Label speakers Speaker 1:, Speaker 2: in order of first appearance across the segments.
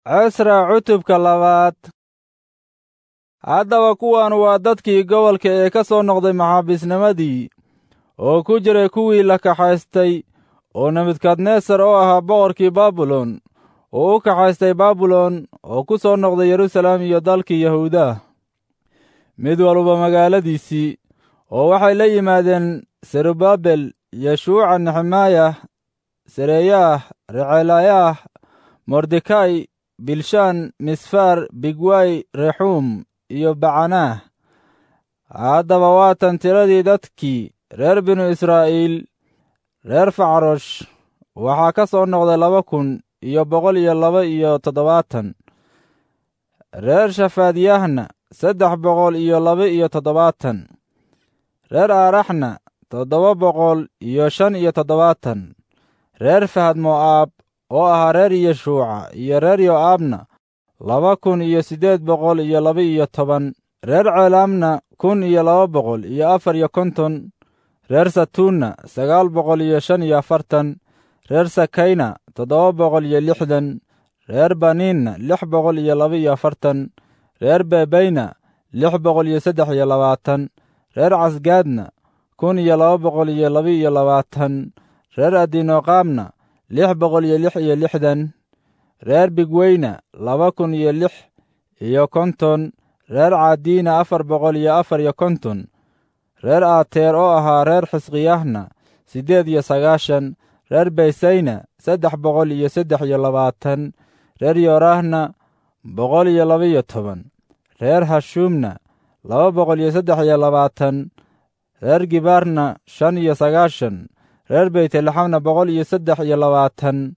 Speaker 1: cisra cutubka labaad haddaba kuwan waa dadkii gobolka ee ka soo noqday maxaabiisnimadii oo ku jiray kuwii la kaxaystay oo nebukadnesar oo ahaa boqorkii baabilon oo u kaxaystay baabilon oo ku soo noqday yeruusaalem iyo dalkii yahuuda mid walba magaaladiisii oo waxay la yimaadeen serubabel yeshuuca nexemaayah sereyaah recelayaah mordekai bilshaan misfaar bigway rexuum iyo bacanaah haddaba waatan tiradii dadkii reer binu israa'iil reer facrosh waxaa ka soo noqday laba kun iyo boqol iyo laba iyo toddobaatan reer shafaadiyahna saddex boqol iyo laba iyo toddobaatan reer aaraxna toddoba boqol iyo shan iyo toddobaatan reer fahad mo'aab oo ahaa reer yeshuuca iyo reer yo'aabna laba kun iyo siddeed boqol iyo laba iyo toban reer ceelaamna kun iyo laba boqol iyo afar iyo konton reer satuunna sagaal boqol iyo shan iyo afartan reer sakayna toddoba boqol iyo lixdan reer baniinna lix boqol iyo laba iyo afartan reer bebayna lix boqol iyo saddex iyo labaatan reer casgaadna kun iyo laba boqol iyo laba iyo labaatan reer adinoqaamna lix boqol iyo lix iyo lixdan reer bigweyna laba kun iyo lix iyo konton reer caadiina afar boqol iyo afar iyo konton reer aateer oo ahaa reer xisqiyahna siddeed iyo sagaashan reer baysayna saddex boqol iyo saddex iyo labaatan reer yoorahna boqol iyo laba iyo toban reer hashuumna laba boqol iyo saddex iyo labaatan reer gibaarna shan iyo sagaashan reer beytlaxamna boqol iyo saddex iyo labaatan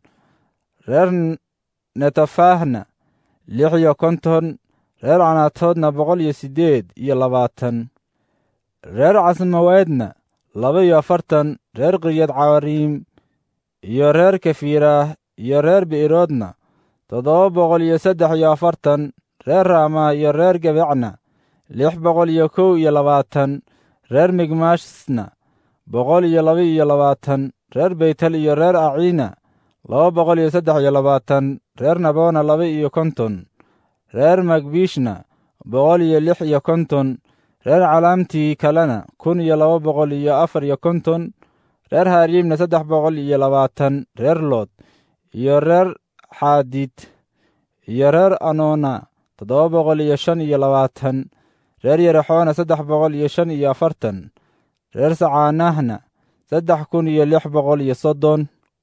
Speaker 1: reer netofaahna lix iyo konton reer canaatoodna boqol iyo siddeed iyo labaatan reer casmaweedna laba iyo afartan reer qiryad cawariim iyo reer kafiiraah iyo reer bi'iroodna toddoba boqol iyo saddex iyo afartan reer raama iyo reer gebecna lix boqol iyo kow iyo labaatan reer migmaashna boqol iyo laba iyo labaatan reer beytel iyo reer aciina laba boqol iyo saddex iyo labaatan reer nabona laba iyo konton reer magbiishna boqol iyo lix iyo konton reer calaamtii kalena kun iyo laba boqol iyo afar iyo konton reer hariimna saddex boqol iyo labaatan reer lood iyo reer xaadid iyo reer anoona toddoba boqol iyo shan iyo labaatan reer yerexoona saddex boqol iyo shan iyo afartan reer sacaanahna saddex kun iyo lix boqol iyo soddon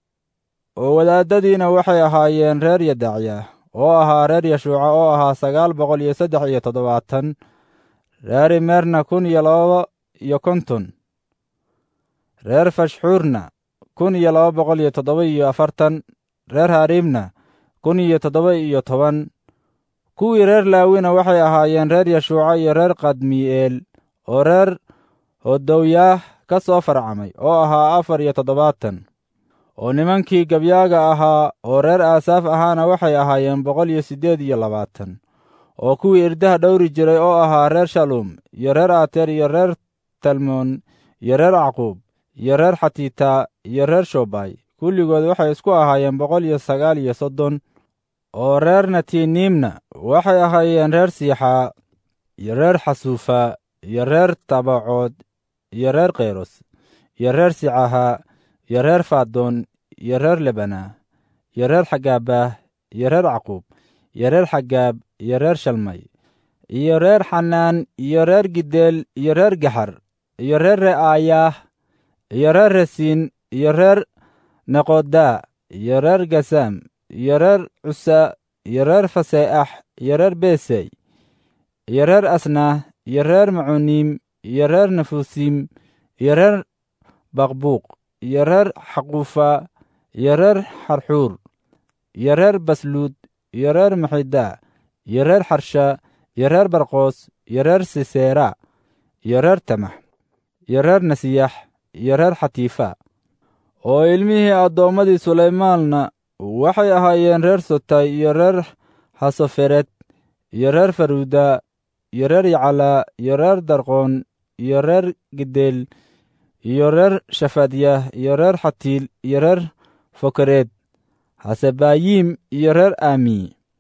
Speaker 1: oo wadaadadiina waxay ahaayeen reer yadacya oo ahaa reer yashuuca oo ahaa sagaal boqol iyo saddex iyo toddobaatan reer imeerna kun iyo laba iyo konton reer fashxuurna kun iyo laba boqol iyo toddoba iyo afartan reer hariimna kun iyo toddoba iyo toban kuwii reer laawina waxay ahaayeen reer yashuuca iyo reer kadmi'eel oo reer hodowyaah ka soo farcamay oo ahaa afar iyo toddobaatan oo nimankii gabyaaga ahaa oo reer aasaaf ahaana waxay ahaayeen boqol iyo siddeed iyo labaatan oo kuwii irdaha dhowri jiray oo ahaa reer shaluum iyo reer aateer iyo reer talmoon iyo reer caqub iyo reer xatiita iyo reer shobay kulligood waxay isku ahaayeen boqol iyo sagaal iyo soddon oo reer natiniimna waxay ahaayeen reer siixaa iyo reer xasuufa iyo reer tabacood iyo reer kheyros iyo reer sicaha iyo reer fadoon iyo reer lebana iyo reer xagaabah iyo reer caqub iyo reer xagaab iyo reer shalmay iyo reer xanaan iyo reer gideel iyo reer gaxar iyo reer re'aayaah iyo reer rasiin iyo reer neqodaa iyo reer gasaam iyo reer cusa iyo reer faseeax iyo reer besey iyo reer asnaah iyo reer macuniim iyo reer nafusiim iyo reer baqbuuq iyo reer xaquufa iyo reer xarxuur iyo reer basluud iyo reer maxidaa iyo reer xarsha iyo reer barqoos iyo reer siseera iyo reer tamax iyo reer nasiyax iyo reer xatiifa oo ilmihii addoommadii sulaymaanna waxay ahaayeen reer sotay iyo reer xasoferet iyo reer faruuda iyo reer yacalaa iyo reer darqoon iyo reer gideel iyo reer shafadyah iyo reer xatiil iyo reer fokereed xasebaayim iyo reer aami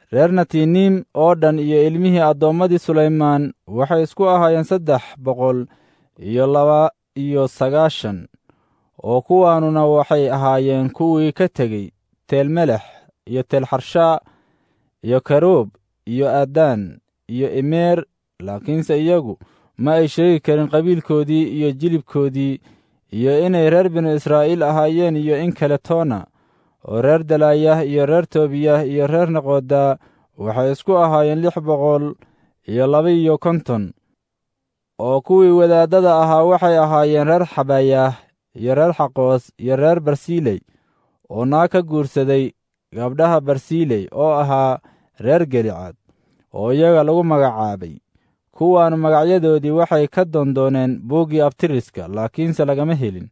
Speaker 1: reer natiiniim oo dhan iyo ilmihii addoommadii sulaymaan waxay isku ahaayeen saddex boqol iyo laba iyo sagaashan oo kuwaanuna waxay ahaayeen kuwii ka tegey teelmelex iyo teelxarshaa iyo karuub iyo addaan iyo imeer laakiinse iyagu ma ay sheegi karin qabiilkoodii iyo jilibkoodii iyo inay reer binu israa'iil ahaayeen iyo in kale toona oo reer dalaayah iyo reer toobiyah iyo reer naqoodaa waxay isku ahaayeen lix boqol iyo laba-iyo konton oo kuwii wadaaddada ahaa waxay ahaayeen reer xabayaah iyo reer xaqoos iyo reer barsiiley oo naag ka guursaday gabdhaha barsiiley oo ahaa reer gelicad oo iyaga lagu magacaabay kuwaanu magacyadoodii waxay ka doondooneen buuggii abtiriska laakiinse lagama helin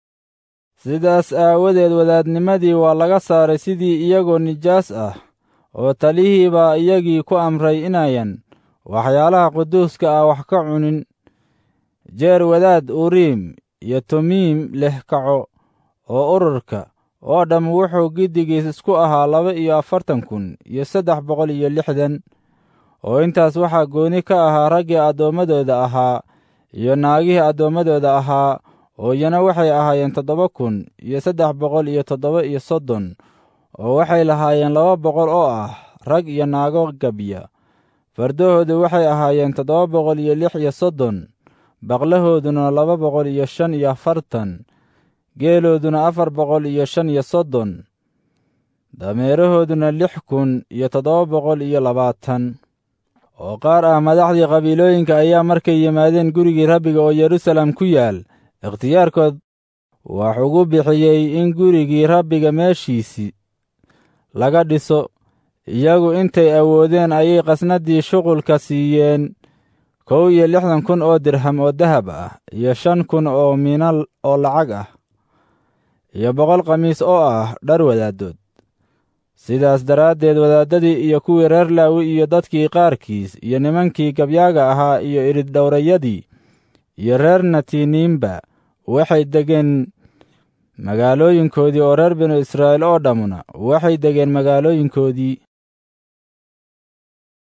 Speaker 1: sidaas aawadeed wadaadnimadii waa laga saaray sidii iyagoo nijaas ah oo talihii baa iyagii ku amray inayan waxyaalaha quduuska ah wax ka cunin jeer wadaad uriim iyo tumiim leh kaco oo ururka oo dhamm wuxuu giddigiis isku ahaa laba iyo afartan kun iyo saddex boqol iyo lixdan oo intaas waxaa gooni ka ahaa raggii addoommadooda ahaa iyo naagihii addoommadooda ahaa oo iyana waxay ahaayeen toddoba kun iyo saddex boqol iyo toddoba iyo soddon oo waxay lahaayeen laba boqol oo ah rag iyo naago gabya fardahoodu waxay ahaayeen toddoba boqol iyo lix iyo soddon baqlahooduna laba boqol iyo shan iyo afartan geelooduna afar boqol iyo shan iyo soddon dameerahooduna lix kun iyo toddoba boqol iyo labaatan oo qaar ah madaxdii qabiilooyinka ayaa markay yimaadeen gurigii rabbiga oo yeruusaalem ku yaal ikhtiyaarkood wax ugu bixiyey in gurigii rabbiga meeshiisii laga dhiso iyagu intay awoodeen ayay qasnaddii shuqulka siiyeen kow iyo lixdan kun oo dirham oo dahab ah iyo shan kun oo miinal oo lacag ah iyo boqol khamiis oo ah dhar wadaaddood sidaas daraaddeed wadaaddadii iyo kuwii reer laawi iyo dadkii qaarkiis iyo nimankii gabyaaga ahaa iyo iriddhowrayadii iyo reer natiiniimba waxay degeen magaalooyinkoodii oo reer binu israa'iil oo dhammuna waxay degeen magaalooyinkoodii